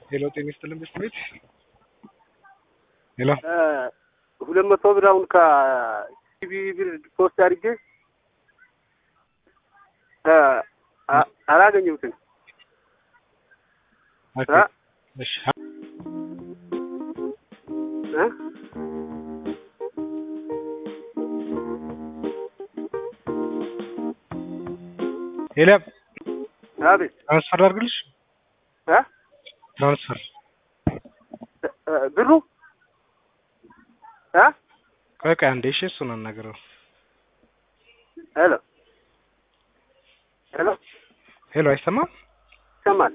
ሄሎ ጤና ይስጥልን ቤት ቤት ሄሎ ሁለት መቶ ብር አሁን ከሲቢ ብር ፖስት አድርጌ አ- አላገኘሁትም። ኦኬ አ? እሺ እ? ሄሎ አቤት ትራንስፈር አድርግልሽ እ? ትራንስፈር እ- ብሩ እ? ቆይ ቆይ አንዴ እሺ እሱን አናግረው ሄሎ ሄሎ ሄሎ አይሰማም ይሰማል?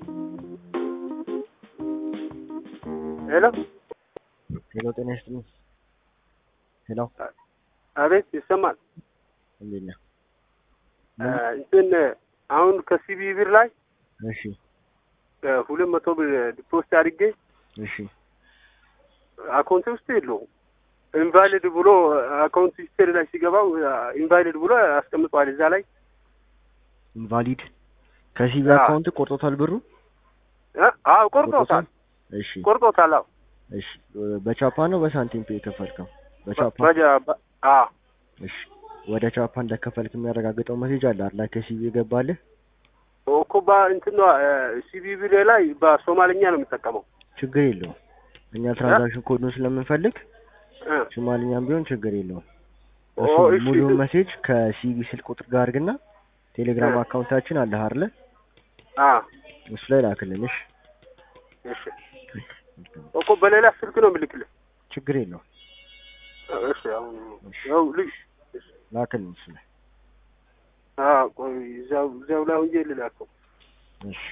ሄሎ ሄሎ ጤና ይስጥልኝ። ሄሎ አቤት ይሰማል? እንዴት ነህ? እ፣ እንትን አሁን ከሲቢ ብር ላይ እሺ እ፣ ሁለት መቶ ብር ፖስት አድርጌ እሺ አካውንት ውስጥ የለውም። ኢንቫሊድ ብሎ አካውንት ሂስትሪ ላይ ሲገባው ኢንቫሊድ ብሎ አስቀምጧል እዛ ላይ ኢንቫሊድ ከሲቢ አዎ። አካውንት ቆርጦታል ብሩ እ? አዎ ቆርጦታል እሺ ቆርጦታል። አዎ እሺ በቻፓ ነው በሳንቲም ፔ የከፈልከው? በቻፓ በጃ- በ- አዎ እሺ ወደ ቻፓ እንደከፈልክ የሚያረጋግጠው ሜሴጅ አለ አይደል? ከሲቢ የገባልህ እኮ ባ እንትን ነው ሲቢ ብር ላይ በሶማልኛ ነው የምጠቀመው። ችግር የለውም። እኛ ትራንዛክሽን ኮዱን ስለምንፈልግ እ፣ ሶማሊኛም ቢሆን ችግር የለውም። ኦ፣ እሱ እሺ። ሙሉውን ሜሴጅ ከሲቢ ስልክ ቁጥር ጋር አድርግና ቴሌግራም እ። አካውንታችን አለ አይደል? አዎ እሱ ላይ ላክልን። እሺ እሺ እኮ በሌላ ስልክ ነው የምልክልህ። ችግር የለውም። እሺ አሁን ያው ልጅ ላክልን እሱ ላይ አዎ ቆይ እዛው እዛው ላይ ሆኜ ልላከው። እሺ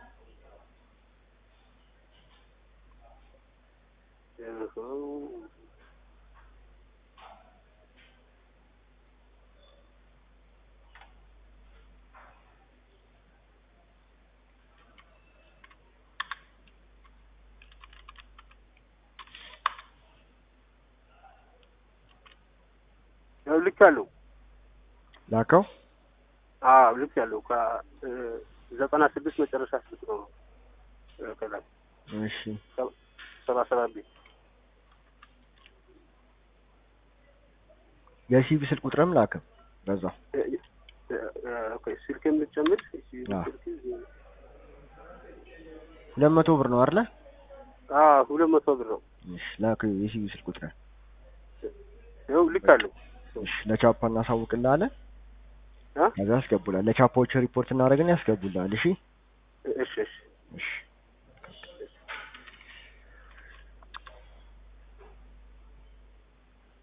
ያው ልክ ያለው ላከው አዎ ልክ ያለው ከዘጠና ስድስት መጨረሻ ስልክ ነው እ፣ ከላይ እሺ ሰባ ሰባት ቤት የሲቢ ስልክ ቁጥርም ላከ በዛው እ፣ እ፣ እ፣ ኦኬ ስልክ የምትጨምር አዎ። ሁለት መቶ ብር ነው አይደለ? አዎ ሁለት መቶ ብር ነው። እሺ ላከው የሲቢ ስልክ ቁጥር ያው ልክ አለው እሺ ለቻፓ እናሳውቅልሃለን። እ? ከዛ ያስገቡላል። ለቻፓዎች ሪፖርት እናደርግን ያስገቡላል። እሺ እሺ እሺ እሺ